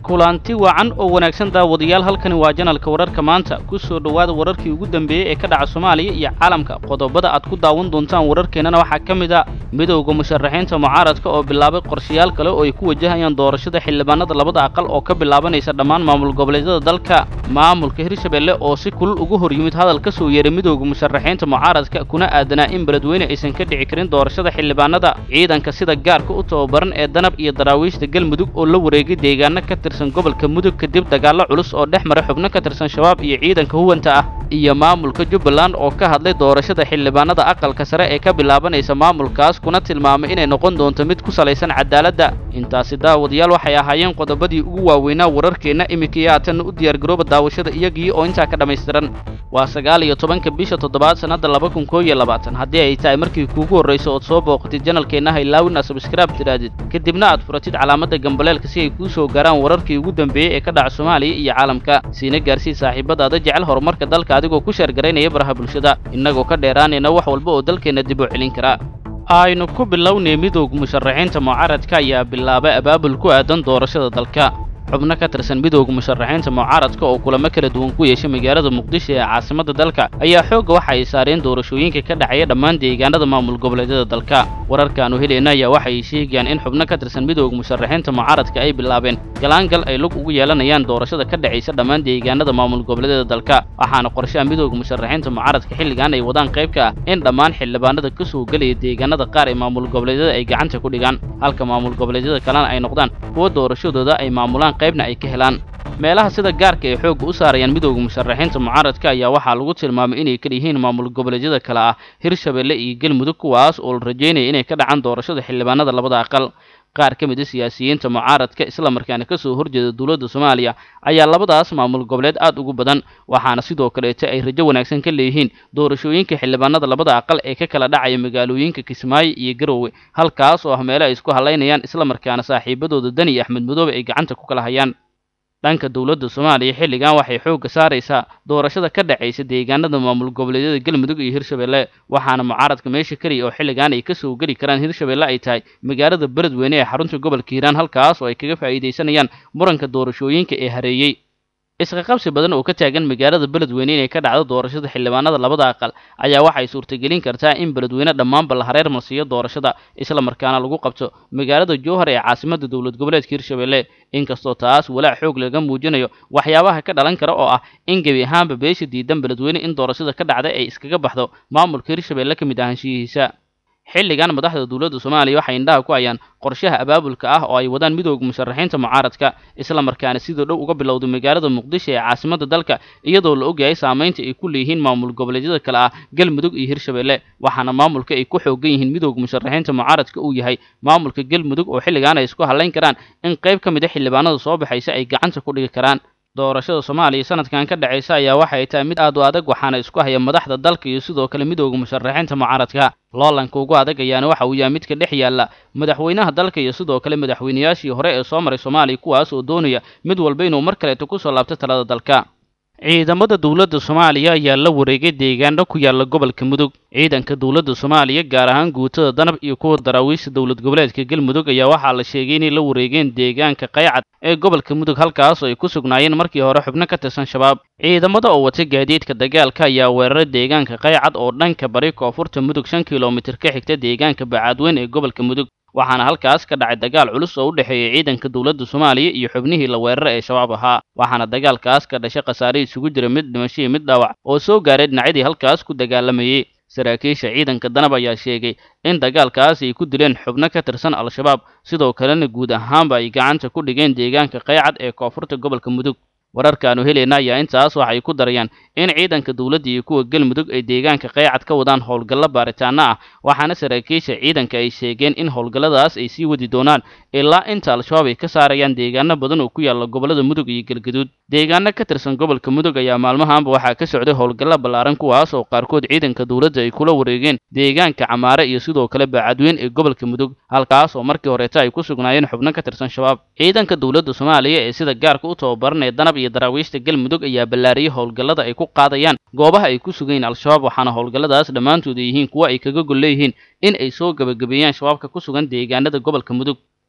kulanti wacan oo wanaagsan daawadayaal halkani waa janalka wararka maanta ku soo dhowaada wararkii ugu dambeeyey ee ka dhaca soomaaliya iyo caalamka qodobada aad ku daawan doontaan wararkeennana waxaa ka mid a midowda musharaxiinta mucaaradka oo bilaabay qorshayaal kale oo ay ku wajahayaan doorashada xildhibaanada labada aqal oo ka bilaabanaysa dhammaan maamul goboleedyada dalka maamulka hirshabelle oo si kulul ugu hor yimid hadal ka soo yeeray midowda musharaxiinta mucaaradka kuna aadanaa in beledweyne aysan ka dhici karin doorashada xildhibaanada ciidanka sida gaarka u tababaran ee danab iyo daraawiishta galmudug oo la wareegay deegaano ka tirsan gobolka mudug kadib dagaallo culus oo dhex maray xubno ka tirsan shabaab iyo ciidanka huwanta ah iyo maamulka jubbaland oo ka hadlay doorashada xildhibaanada aqalka sare ee ka bilaabanaysa maamulkaas kuna tilmaamay inay noqon doonto mid ku salaysan cadaaladda intaasi daawadayaal waxay ahaayeen qodobadii ugu waaweynaa wararkeenna iminka iyo haatanna u diyaargarooba daawashada iyagii oo intaa ka dhammaystiran waa sagaal iyo tobanka bisha toddobaad sannadda laba kun koo iyo labaatan haddii ay tahay markii kuugu horrayso ood soo booqatid janalkeenna haylaawin aad sabskraib tidhaahdid kadibna aad furatid calaamadda gambaleelka si ay kuu soo gaaraan wararkii ugu dambeeyey ee ka dhaca soomaaliya iyo caalamka siina gaarsii saaxiibadaada jecel horumarka dalka adigoo ku sheergaraynaya baraha bulshada innagoo ka dheeraanayna wax walba oo dalkeenna dib u celin kara aynu ku bilownay midowga musharaxiinta mucaaradka ayaa bilaabay abaabul ku aadan doorashada dalka xubno ka tirsan midowga musharaxiinta mucaaradka oo kulamo kala duwan ku yeeshay magaalada muqdisho ee caasimadda dalka ayaa xoogga waxa ay saareen doorashooyinka ka dhacaya dhammaan deegaanada maamul goboleedyada dalka wararkaanu helayna ayaa waxay sheegayaan in xubno ka tirsan midowga musharaxiinta mucaaradka ay bilaabeen galaangal ay lug ugu yeelanayaan doorashada ka dhacaysa dhammaan deegaanada maamul goboleedyada dalka waxaana qorshaha midowga musharaxiinta mucaaradka xilligan ay wadaan qayb ka ah in dhammaan xildhibaanada ka soo gelaya deegaanada qaar ee maamul goboleedyada ay gacanta ku dhigaan halka maamul goboleedyada kalena ay noqdaan kuwa doorashadooda ay maamulaan qaybna ay ka helaan meelaha sida gaarka ay xoogga u saarayaan midowda musharaxiinta mucaaradka ayaa waxaa lagu tilmaamay inay kala yihiin maamul goboleedyada kale ah hirshabelle iyo galmudug kuwaas oo la rajaynaya inay ka dhacaan doorashada xildhibaanada labada aqal qaar ka mid a siyaasiyiinta mucaaradka islamarkaana ka soo horjeeda dowladda soomaaliya ayaa labadaas maamul goboleed aad ugu badan waxaana sidoo kaleeta ay rajo wanaagsan ka leeyihiin doorashooyinka xildhibaanada labada aqal ee ka kala dhacaya magaalooyinka kismaayo iyo garowe halkaas oo ah meelo ay isku halaynayaan islamarkaana saaxiibadooda dani iyo axmed madoobe ay gacanta ku kala hayaan dhanka dowladda soomaaliya xilligan waxay xoogga saaraysaa doorashada ka dhacaysa deegaanada maamul goboleedyada galmudug iyo hirshabelle waxaana mucaaradka meesha keliya oo xilligan ay ka soo geli karaan hirshabelle ay tahay magaalada beledweyne ee xarunta gobolka hiiraan halkaas oo ay kaga faa'iidaysanayaan muranka doorashooyinka ee hareeyey isqaqabsi badan oo ka taagan magaalada beledweyne inay ka dhacdo doorashada xildhibaanada labada aqal ayaa waxay suurtagelin kartaa in beledweyne dhammaanba la hareer marsiiyo doorashada islamarkaana lagu qabto magaalada jowhar ee caasimadda dowlad goboleedka hirshabelle inkastoo taas walaac xoog laga muujinayo waxyaabaha ka dhalan kara oo ah in gebi ahaanba beesha diidan beledweyne in doorashada ka dhacda ay iskaga baxdo maamulka hirshabelle ka mid ahaanshiyihiisa xilligan madaxda dowladda soomaaliya waxay indhaha ku hayaan qorshaha abaabulka ah oo ay wadaan midowga musharaxiinta mucaaradka islamarkaana sidoo dhow uga bilowday magaalada muqdisho ee caasimadda dalka iyadoo la ogyahay saamaynta ay ku leeyihiin maamul goboleedyada kale ah galmudug iyo hirshabelle waxaana maamulka ay ku xoogan yihiin midowga musharaxiinta mucaaradka uu yahay maamulka galmudug oo xilligan ay isku hadlayn karaan in qayb ka mid a xildhibaanada soo baxaysa ay gacanta ku dhigi karaan doorashada soomaaliya sanadkan ka dhacaysa ayaa waxay tahay mid aad u adag waxaana isku haya madaxda dalka iyo sidoo kale midowda musharaxiinta mucaaradka loolanka ugu adag ayaana waxa uu yahay midka dhex yaalla madaxweynaha dalka iyo sidoo kale madaxweynayaashii hore ee soo maray soomaaliya kuwaas oo doonaya mid walba inuu mar kaleeto ku soo laabto talada dalka ciidamada dowladda soomaaliya ayaa la wareegay deegaano ku yaalla gobolka mudug ciidanka dowladda soomaaliya gaar ahaan guutada danab iyo kuwa daraawiishta dowlad goboleedka galmudug ayaa waxaa la sheegay inay la wareegeen deegaanka qaycad ee gobolka mudug halkaas oo ay ku sugnaayeen markii hore xubno ka tirsan shabaab ciidamada oo wata gaadiidka dagaalka ayaa weeraray deegaanka qaycad oo dhanka bari koonfurta mudug shan kilomitir ka xigta deegaanka bacaadweyn ee gobolka mudug waxaana halkaas ka dhacay dagaal culus oo u dhexeeya ciidanka dowladda soomaaliya iyo xubnihii la weerara ee shabaab ahaa waxaana dagaalkaas ka dhashay khasaare isugu jira mid dhimasho iyo mid dhaawac oo soo gaaray dhinacyadii halkaas ku dagaalamayey saraakiisha ciidanka danab ayaa sheegay in dagaalkaas ay ku dileen xubno ka tirsan al-shabaab sidoo kalena guud ahaanba ay gacanta ku dhigeen deegaanka qaycad ee koonfurta gobolka mudug wararkaanu helayna ayaa intaas waxay ku darayaan in ciidanka dowladda iyo kuwa galmudug ay deegaanka qaycad ka wadaan howlgallo baaritaano ah waxaana saraakiisha ciidanka ay sheegeen in howlgalladaas ay sii wadi doonaan ilaa inta al-shabaab ay ka saarayaan deegaano badan oo ku yaalla gobollada mudug iyo galgaduud deegaano ka tirsan gobolka mudug ayaa maalmahaanba waxaa ka socday howlgallo ballaaran kuwaas oo qaarkood ciidanka dowladda ay kula wareegeen deegaanka camaare iyo sidoo kale baacadweyn ee gobolka mudug halkaas oo markii horeeta ay ku sugnaayeen xubno ka tirsan shabaab ciidanka dowladda soomaaliya ee sida gaarka u tababaranaya danab iyo daraawiishta galmudug ayaa ballaariyey howlgallada ay ku qaadayaan goobaha ay ku sugayiin al-shabaab waxaana howlgalladaas dhammaantood ay yihiin kuwa ay kaga gol leeyihiin in ay soo gebagabeeyaan shabaabka ku sugan deegaanada gobolka mudug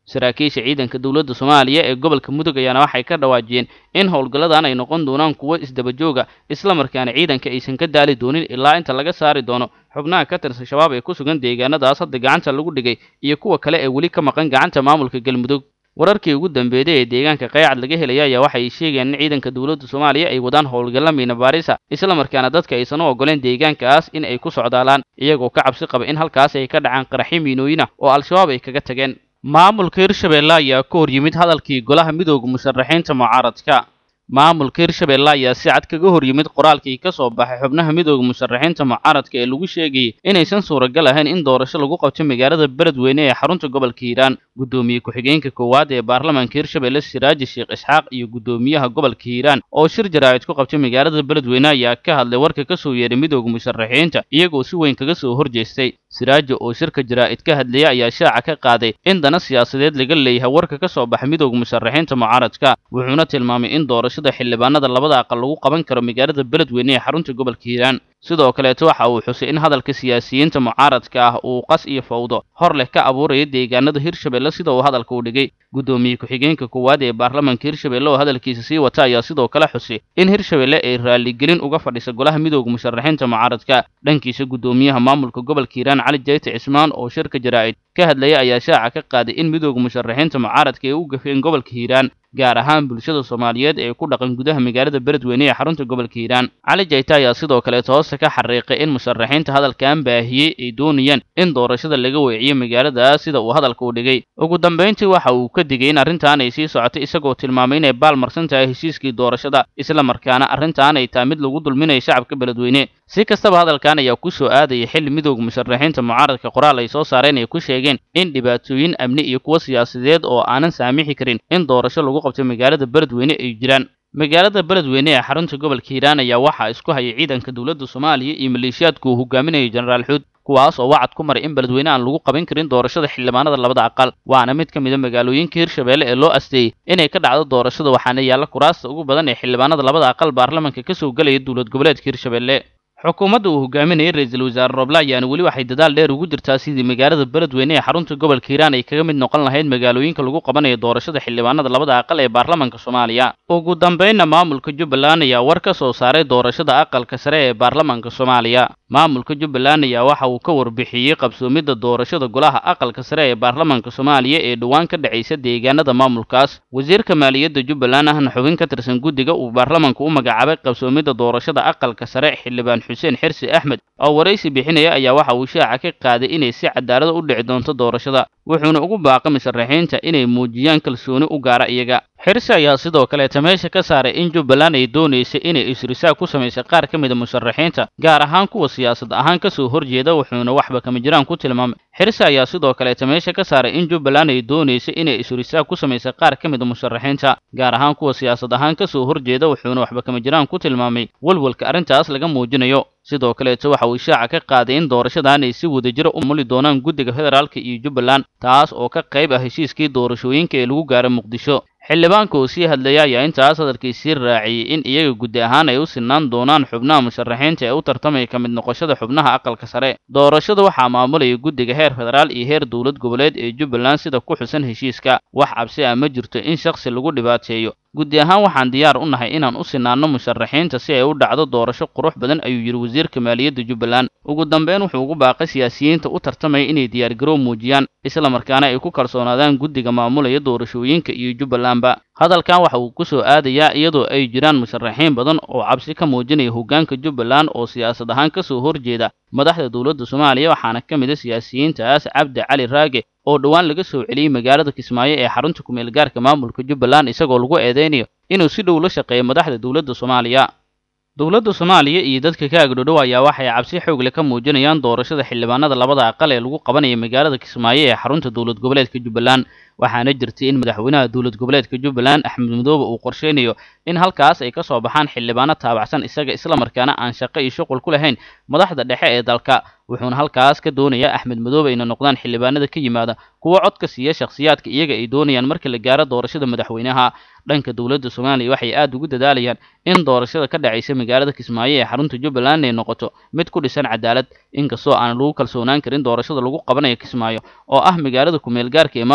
saraakiisha ciidanka dowladda soomaaliya ee gobolka mudug ayaana waxay ka dhawaajiyeen in howlgalladan ay noqon doonaan kuwo isdabajooga islamarkaana ciidanka aysan ka daali doonin ilaa inta laga saari doono xubnaha ka tirsan shabaab ee ku sugan deegaanadaas hadda gacanta lagu dhigay iyo kuwa kale ee weli ka maqan gacanta maamulka galmudug wararkii ugu dambeeyay ee deegaanka qaycad laga helaya ayaa waxay sheegayaan in ciidanka dowladda soomaaliya ay wadaan howlgalla miina baarisa islamarkaana dadka aysan u ogoleen deegaankaas in ay ku socdaalaan iyagoo ka cabsi qaba in halkaas ay ka dhacaan qaraxyo miinooyina oo al-shabaab ay kaga tageen maamulka hirshabeelle ayaa ka hor yimid hadalkii golaha midooda musharaxiinta mucaaradka maamulka hirshabeelle ayaa si cad kaga hor yimid qoraalkii ka soo baxay xubnaha midooda musharaxiinta mucaaradka ee lagu sheegayay inaysan suuragal ahayn in doorasho lagu qabto magaalada beledweyne ee xarunta gobolka hiiraan guddoomiye ku-xigeenka koowaad ee baarlamaanka hirshabeelle siraaji sheekh isxaaq iyo guddoomiyaha gobolka hiiraan oo shir jaraa'id ku qabtay magaalada beledweyne ayaa ka hadlay warka ka soo yeeray midooda musharaxiinta iyagoo si weyn kaga soo horjeestay siraajo oo shirka jaraa'id ka hadlayay ayaa shaaca ka qaaday in dana siyaasadeed laga leeyahay warka ka soo baxay midooda musharaxiinta mucaaradka wuxuuna tilmaamay in doorashada xildhibaanada labada aqal lagu qaban karo magaalada beledweyne ee xarunta gobolka hiiraan sidoo kaleeto waxa uu xusay in hadalka siyaasiyiinta mucaaradka ah uu qas iyo fawdo hor leh ka abuuraya deegaanada hirshabeelle sida uu hadalka u dhigay guddoomiye ku-xigeenka koowaad ee baarlamaanka hirshabeelle oo hadalkiisa sii wata ayaa sidoo kale xusay in hirshabeelle ay raaligelin uga fadhisa golaha midooda musharaxiinta mucaaradka dhankiisa guddoomiyaha maamulka gobolka hiiraan cali jayte cismaan oo shirka jaraa'id ka hadlayay ayaa shaaca ka qaaday in midooda musharaxiinta mucaaradka ay u gafeen gobolka hiiraan gaar ahaan bulshada soomaaliyeed ee ku dhaqan gudaha magaalada beledweyne ee xarunta gobolka hiiraan cali jayte ayaa sidoo kaleeto hoosta ka xariiqay in musharaxiinta hadalkan baahiyey ay doonayaan in doorashada laga weeciyo magaaladaas sida uu hadalka u dhigay ugu dambayntii waxa uu ka digay in arrintan ay sii socotay isagoo tilmaamay inay baal marsan tahay heshiiskii doorashada islamarkaana arrintan ay tahay mid lagu dulminayo shacabka beledweyne si kastaba hadalkan ayaa ku soo aadaya xilli midooda musharaxiinta mucaaradka qoraal ay soo saareen ay ku sheegeen in dhibaatooyin amni iyo kuwo siyaasadeed oo aanan saamixi karin in doorasho lagu qabto magaalada beledweyne ay jiraan magaalada beledweyne ee xarunta gobolka hiiraan ayaa waxaa isku hayay ciidanka dowladda soomaaliya iyo maleeshiyaadku uu hogaaminayo jenaraal xuud kuwaas oo wacad ku maray in beledweyne aan lagu qaban karin doorashada xildhibaanada labada aqal waana mid ka mid a magaalooyinka hirshabeelle ee loo asteeyey inay ka dhacdo doorashada waxaana yaalla kuraasta ugu badan ee xildhibaanada labada aqal baarlamanka ka soo gelaya dowlad goboleedka hirshabeelle xukuumadda uu hogaaminayay ra-iisul wasaare roble ayaana weli waxay dadaal dheer ugu jirtaa sidii magaalada beledweyne ee xarunta gobolka hiiraan ay kaga mid noqon lahayd magaalooyinka lagu qabanayo doorashada xildhibaanada labada aqal ee baarlamanka soomaaliya ugu dambaynna maamulka jubbaland ayaa war ka soo saaray doorashada aqalka sare ee baarlamanka soomaaliya maamulka jubbaland ayaa waxa uu ka warbixiyey qabsoomidda doorashada golaha aqalka sare ee baarlamanka soomaaliya ee dhowaan ka dhacaysa deegaanada maamulkaas wasiirka maaliyadda jubbaland ahna xubin ka tirsan guddiga uu baarlamanka u magacaabay qabsoomidda doorashada aqalka sare xildhibaan xuseen xirsi axmed oo waraysi bixinaya ayaa waxa uu shaaca ka qaaday inay si cadaalada u dhici doonto doorashada wuxuuna ugu baaqay musharaxiinta inay muujiyaan kalsooni u gaara iyaga xirsi ayaa sidoo kaleeta meesha ka saaray in jubbaland ay doonaysay inay isrisaag ku samaysay qaar ka mida musharaxiinta gaar ahaan kuwa siyaasad ahaan ka soo horjeeda wuxuuna waxba kama jiraan ku tilmaamay xirsi ayaa sidoo kaleeta meesha ka saaray in jubbaland ay doonaysay inay isrisaag ku samaysay qaar ka mida musharaxiinta gaar ahaan kuwa siyaasad ahaan ka soo horjeeda wuxuuna waxba kama jiraan ku tilmaamay walwalka arrintaas laga muujinayo sidoo kaleeto waxa uu ishaaca ka qaaday in doorashadan ay si wadajiro u muli doonaan guddiga federaalka iyo jubbaland taas oo ka qayb ah heshiiskii doorashooyinka ee lagu gaaray muqdisho xildhibaanka oo sii hadlaya ayaa intaas hadalkii sii raaciyey in iyaga guddi ahaan ay u sinaan doonaan xubnaha musharaxiinta ee u tartamaya ka mid noqoshada xubnaha aqalka sare doorashada waxaa maamulaya guddiga heer federaal iyo heer dowlad goboleed ee jubbaland sida ku xusan heshiiska wax cabsi ah ma jirto in shakhsi lagu dhibaateeyo guddi ahaan waxaan diyaar u nahay inaan u sinaanno musharaxiinta si ay u dhacdo doorasho qurux badan ayuu yidhi wasiirka maaliyadda jubbaland ugu dambeyn wuxuu ugu baaqay siyaasiyiinta u tartamaya inay diyaargarow muujiyaan islamarkaana ay ku kalsoonaadaan guddiga maamulaya doorashooyinka iyo jubbalandba hadalkan waxa uu ku soo aadayaa iyadoo ay jiraan musharaxiin badan oo cabsi ka muujinaya hoggaanka jubbaland oo siyaasad ahaan ka soo horjeeda madaxda dowladda soomaaliya waxaana ka mid a siyaasiyiintaas cabdi cali raage oo dhowaan laga soo celiyey magaalada kismaayo ee xarunta kumeel gaarka maamulka jubbaland isagoo lagu eedeynayo inuu si dhow la shaqeeyo madaxda dowladda soomaaliya dowladda soomaaliya iyo dadka ka agdhodhow ayaa waxay cabsi xoogle ka muujinayaan doorashada xildhibaanada labada aqal ee lagu qabanaya magaalada kismaayo ee xarunta dowlad goboleedka jubbaland waxaana jirtay in madaxweynaha dowlad goboleedka jubbaland axmed madoobe uu qorsheynayo in halkaas ay ka soo baxaan xildhibaano taabacsan isaga islamarkaana aan shaqo iyo shuqul ku lahayn madaxda dhexe ee dalka wuxuuna halkaas ka doonayaa axmed madoobe inay noqdaan xildhibaanada ka yimaada kuwo codka siiya shakhsiyaadka iyaga ay doonayaan marka la gaaro doorashada madaxweynaha dhanka dowladda soomaaliya waxay aad ugu dadaalayaan in doorashada ka dhacaysa magaalada kismaayo ee xarunta jubbaland ay noqoto mid ku dhisan cadaalad inkastoo aan lagu kalsoonaan karin doorashada lagu qabanayo kismaayo oo ah magaalada kumeel gaarka ee maamulka jubbaland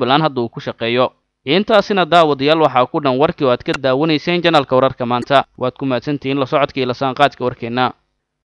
jubbaland hadda uu ku shaqeeyo intaasina daawadayaal waxaa ku dhan warkii oo aad ka daawanayseen janalka wararka maanta waad ku mahadsantihiin la socodka iyo lasaanqaadka warkeenna